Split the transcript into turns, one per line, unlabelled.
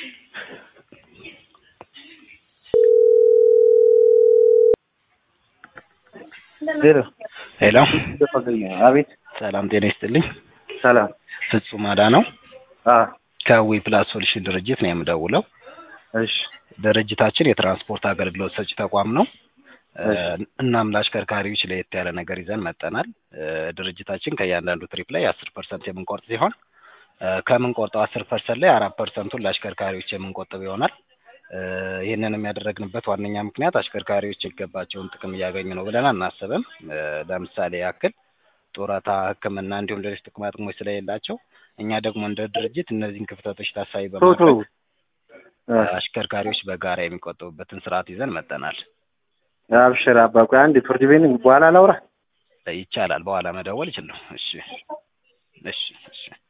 ሄሎ
ሄሎ
አቤት
ሰላም ጤና ይስጥልኝ።
ሰላም
ፍጹም አዳነው
አ
ከዊ ፕላስ ሶሉሽን ድርጅት ነው የምደውለው።
እሺ
ድርጅታችን የትራንስፖርት አገልግሎት ሰጪ ተቋም ነው። እ
እሺ።
እናም ለአሽከርካሪዎች ለየት ያለ ነገር ይዘን መጠናል። እ ድርጅታችን ከእያንዳንዱ ትሪፕ ላይ አስር ፐርሰንት የምንቆርጥ ሲሆን እ ከምንቆርጠው አስር ፐርሰንት ላይ አራት ፐርሰንቱን ለአሽከርካሪዎች የምንቆጥብ ይሆናል። እ ይህንንም ያደረግንበት ዋነኛ ምክንያት አሽከርካሪዎች የሚገባቸውን ጥቅም እያገኙ ነው ብለን አናስብም። እ ለምሳሌ ያክል ጡረታ፣ ሕክምና እንዲሁም ሌሎች ጥቅማ ጥቅሞች ስለሌላቸው እኛ ደግሞ እንደ ድርጅት እነዚህን ክፍተቶች ታሳቢ
ቶቶ
በማድረግ
እ
አሽከርካሪዎች በጋራ የሚቆጥቡበትን ስርዓት ይዘን መጠናል።
አብሽር አባ ቆይ አንዴ ፍርድ ቤት ነኝ በኋላ ላውራ
ይቻላል። በኋላ መደወል ይችላል። እሺ፣ እሺ፣ እሺ።